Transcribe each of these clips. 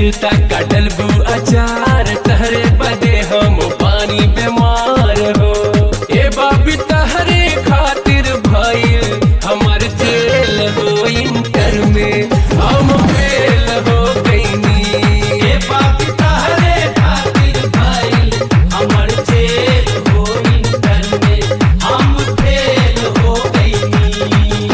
ता कटल बू अचार तहरे बदे हम पानी बीमार हो ए बाबी तहरे खातिर भइल हमर जेल हो इंटर में हम फेल हो गईनी ए बाप तहरे खातिर भइल हमर जेल हो इंटर में हम फेल हो गइनी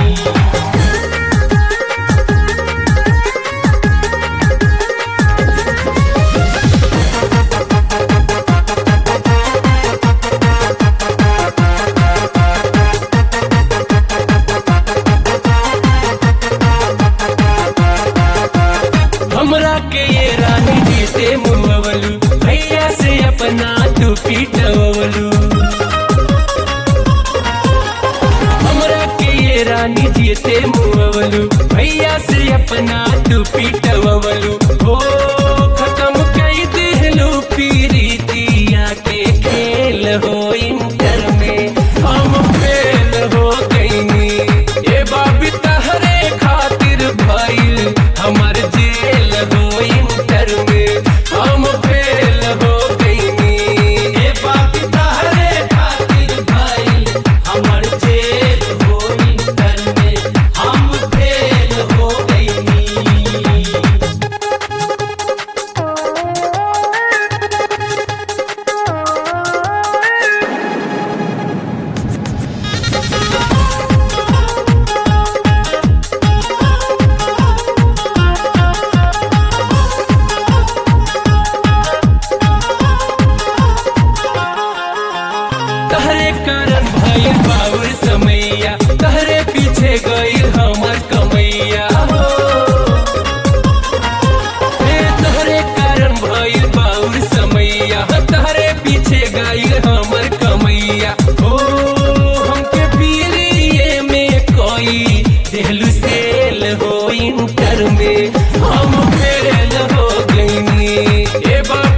हमरा के ये रानी जी से मुहवलू भैया से अपना तू पीटवलू हमरा के ये रानी जी से मुहवलू भैया से अपना तू पीटवलू हो खत्म कई दिलू पीरीतिया के खेल हो इंटर में हम फेल हो गईनी ए बाबी तहरे खातिर भइल हमर जेल हो इंटर में हम फेल हो गईनी ए बाप तहरे खातिर भइल हमर जेल हो इंटर में हम फेल हो गइनी तहरे कारण भइल बाउर समैया तहरे पीछे गइल हमर कमैया हो हे तहरे कारण भइल बाउर समैया तहरे पीछे गइल हमर कमैया हो हमके पीरिये में कोई देहलू सेल हो इंटर में हम फेल हो गईनी ए बा